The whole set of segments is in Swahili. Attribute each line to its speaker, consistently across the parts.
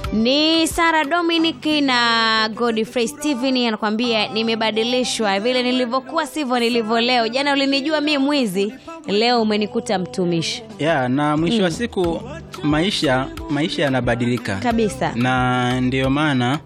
Speaker 1: Ni Sara Dominic na Godfrey Steven anakuambia nimebadilishwa, vile nilivyokuwa sivyo nilivyo leo. Jana ulinijua mi mwizi, leo umenikuta mtumishi
Speaker 2: ya na mwisho wa siku maisha maisha yanabadilika
Speaker 1: kabisa.
Speaker 2: na ndio maana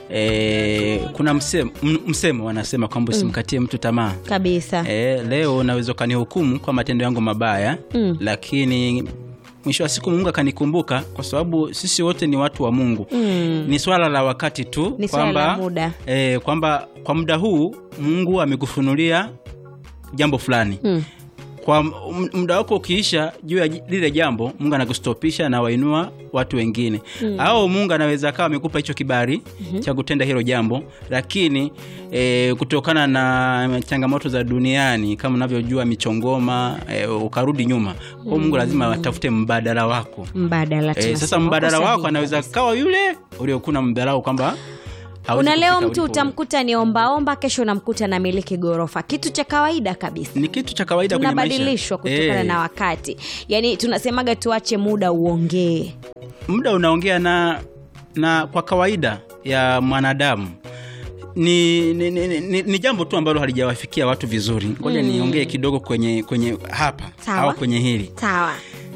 Speaker 2: e, kuna msemo, m- msemo wanasema kwamba usimkatie mtu tamaa
Speaker 1: Kabisa.
Speaker 2: e, leo unaweza ukanihukumu kwa matendo yangu mabaya
Speaker 1: Mm.
Speaker 2: lakini mwisho wa siku mungu akanikumbuka kwa sababu sisi wote ni watu wa mungu
Speaker 1: Mm.
Speaker 2: ni swala la wakati tu
Speaker 1: Ni swala la muda.
Speaker 2: e, kwamba kwa muda huu mungu amekufunulia jambo fulani
Speaker 1: Mm.
Speaker 2: kwa m- muda wako ukiisha juu ya j- lile jambo mungu anakustopisha na wainua watu wengine mm. au mungu anaweza akawa amekupa hicho kibari mm-hmm. cha kutenda hilo jambo lakini e, kutokana na changamoto za duniani kama unavyojua michongoma e, ukarudi nyuma kwao mungu lazima atafute mbadala wako
Speaker 1: Mbadala
Speaker 2: e,
Speaker 1: tunasema.
Speaker 2: sasa mbadala
Speaker 1: Uko
Speaker 2: wako
Speaker 1: sahihi
Speaker 2: anaweza
Speaker 1: kabisa.
Speaker 2: kawa yule uliokuna mdharau kwamba hawezi
Speaker 1: Una leo
Speaker 2: kufika
Speaker 1: mtu
Speaker 2: ulipo.
Speaker 1: utamkuta ni ombaomba, kesho unamkuta na miliki ghorofa, kitu cha kawaida kabisa.
Speaker 2: ni kitu cha kawaida kwenye maisha.
Speaker 1: tunabadilishwa kutokana
Speaker 2: Eh.
Speaker 1: na wakati yaani tunasemaga tuache muda uongee
Speaker 2: muda unaongea na na kwa kawaida ya mwanadamu ni, ni, ni, ni, ni jambo tu ambalo halijawafikia watu vizuri ngoja
Speaker 1: Mm.
Speaker 2: niongee kidogo kwenye kwenye hapa
Speaker 1: Sawa.
Speaker 2: au kwenye hili
Speaker 1: sawa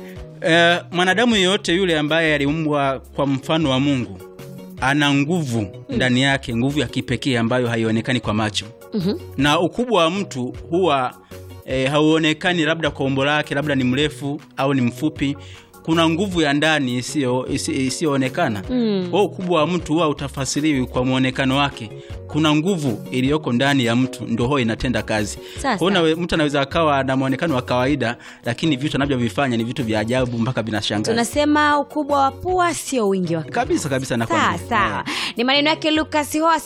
Speaker 2: e, mwanadamu yeyote yule ambaye aliumbwa kwa mfano wa mungu ana nguvu ndani yake nguvu ya kipekee ambayo haionekani kwa macho
Speaker 1: Mhm.
Speaker 2: na ukubwa wa mtu huwa e, hauonekani labda kwa umbo lake labda ni mrefu au ni mfupi kuna nguvu ya ndani isiyo- isi- isiyoonekana
Speaker 1: Mm.
Speaker 2: kwa ukubwa wa mtu huwa utafasiriwi kwa mwonekano wake kuna nguvu iliyoko ndani ya mtu ndo huwa inatenda kazi
Speaker 1: Sasa.
Speaker 2: Kwa hiyo nawe- mtu anaweza akawa na mwonekano wa kawaida lakini vitu anavyovifanya ni vitu vya ajabu mpaka vinashangaza
Speaker 1: tunasema ukubwa wa pua sio wingi wa
Speaker 2: kabisa kabisa
Speaker 1: sawa
Speaker 2: nakwambia.
Speaker 1: sawa ni maneno yake lukas hoa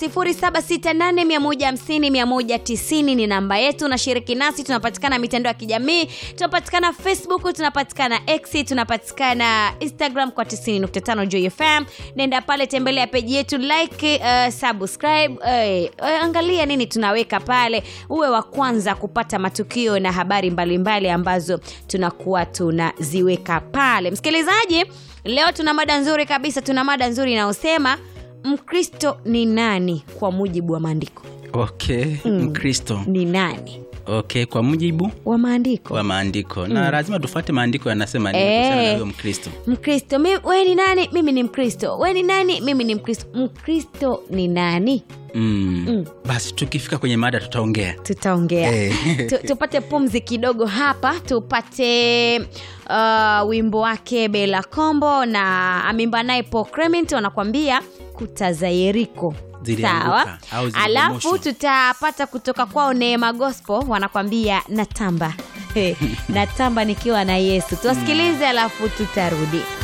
Speaker 1: 768150190 ni namba yetu unashiriki nasi tunapatikana mitandao ya kijamii tunapatikana facebook tunapatikana x tunapatikana instagram kwa 95 jfm nenda pale tembelea peji yetu like uh, subscribe uh, uh, angalia nini tunaweka pale uwe wa kwanza kupata matukio na habari mbalimbali mbali ambazo tunakuwa tunaziweka pale msikilizaji leo tuna mada nzuri kabisa tuna mada nzuri inayosema mkristo ni nani kwa mujibu wa maandiko
Speaker 2: okay mkristo
Speaker 1: ni nani
Speaker 2: okay kwa mujibu
Speaker 1: wa maandiko
Speaker 2: wa maandiko na lazima tufuate maandiko yanasema nini
Speaker 1: Eh.
Speaker 2: kuhusiana na huyo mkristo
Speaker 1: mkristo mi- we ni nani mimi ni mkristo we ni nani mimi ni mkristo mkristo ni nani
Speaker 2: mm.
Speaker 1: Mm.
Speaker 2: basi tukifika kwenye mada tutaongea
Speaker 1: tutaongea
Speaker 2: Eh.
Speaker 1: tu, tupate pumzi kidogo hapa tupate uh, wimbo wake bela kombo na amimba naye po clement wanakwambia kuta za yeriko
Speaker 2: Zilianguka
Speaker 1: sawa
Speaker 2: au zilibomoshwa.
Speaker 1: alafu tutapata kutoka kwao neema gospel wanakwambia natamba natamba nikiwa na yesu tuwasikilize alafu tutarudi